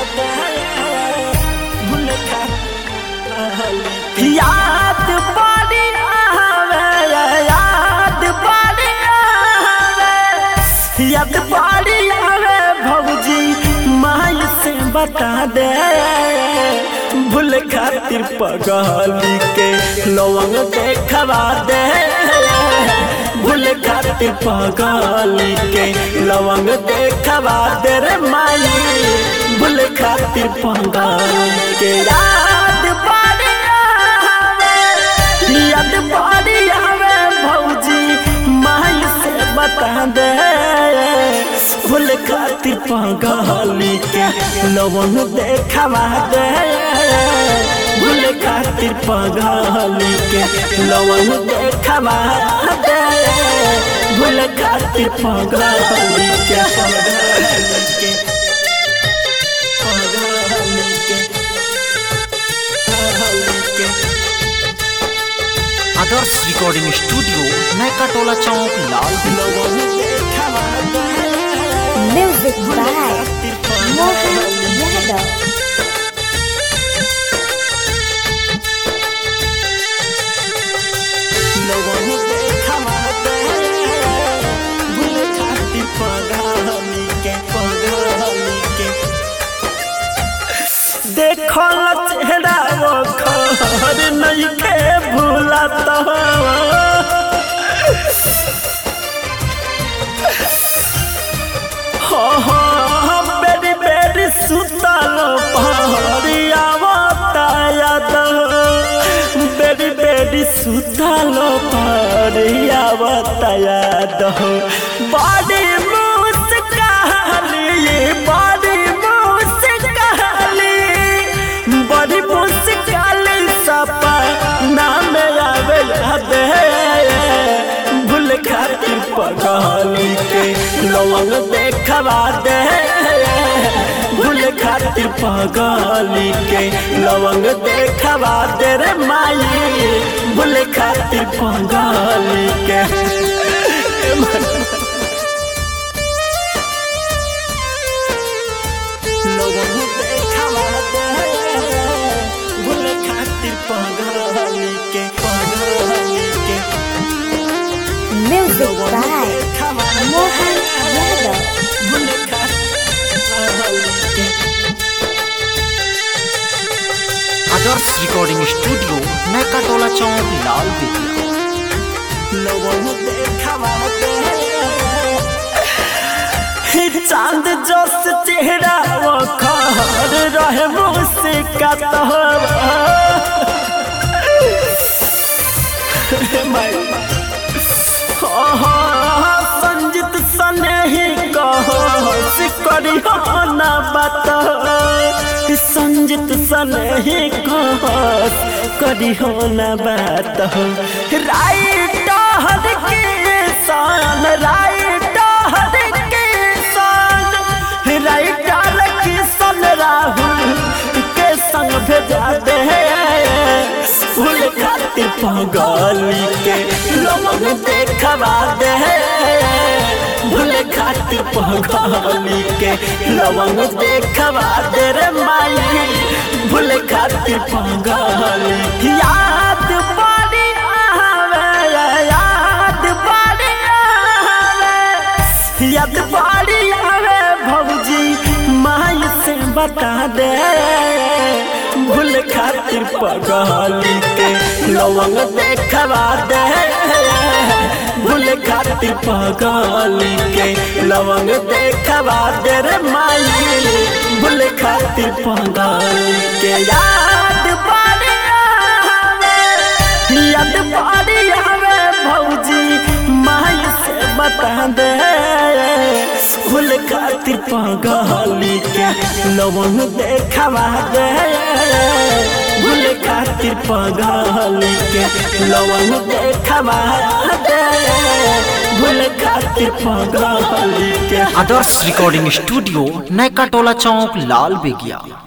भूल खा याद बड़ी आवे याद बड़ी आवे याद बड़ी आवे भौजी माई से बता दे भूल खातिर पगली के लवंग देखवा दे भूल खातिर पगली के लवंग देखवा दे रे माई भूल खातिर पगली के याद बड़ी आवे याद बड़ी आवे भौजी माई से बता दे भूल खातिर पगली के लवंग देखवा दे भूल खातिर पगली के लवंग देखवा दे भूल खातिर पगली के पगली के पगली के पगली के आदर्श रिकॉर्डिंग स्टूडियो नैका टोला चौक लाल लवंग देखवा दे Music by Mohan Yadav. लवंग देखवा दे भूल खातिर पगली के पगली के देखो चेहरा वो खर नहीं के भूला तो हो हो बेरी बेरी सुतल पहरिया याद बेरी बेरी सुतल पहरिया याद बड़ी मुस्काली बड़ी मुस्काली बड़ी मुस्काली सपना में आवे याद भूल खातिर पगली के लवंग देखवा दे भूल खातिर पगली के लवंग देखवा दे रे माई भूल खातिर पगली के लवंग देखवा दे भूल खातिर पगली के पगली के Music by Mohan Yadav. Adarsh recording studio Naika Tola चौक लाल बेतिया चांद जस चेहरा वो खर रहे मुझसे का संजित सने ही कहो सिकरी ना बात संजित सने ही कहो करी हो ना बात राइट हर के सान राइट हर के सान राइट के सन राहुल के संग भेजा दे फूल खातिर पगली के लवंग देखवा दे भूल खातिर पगली के लवंग देखवा दे रे माई भूल खातिर पगली याद बड़ी आवे याद बड़ी आवे याद बड़ी आवे भौजी माई से बता दे भूल खातिर पगली के लवंग देखवा दे भूल खातिर पगली के लवंग देखवा दे रे माई भूल खातिर पगली के याद बड़ी आवे याद बड़ी आवे भौजी माई से बता दे फूल खातिर पगली के लवंग देखवा दे भूल खातिर पगली के लवंग देखवा दे भूल खातिर पगली के आदर्श रिकॉर्डिंग स्टूडियो नैका टोला चौक लाल बेगिया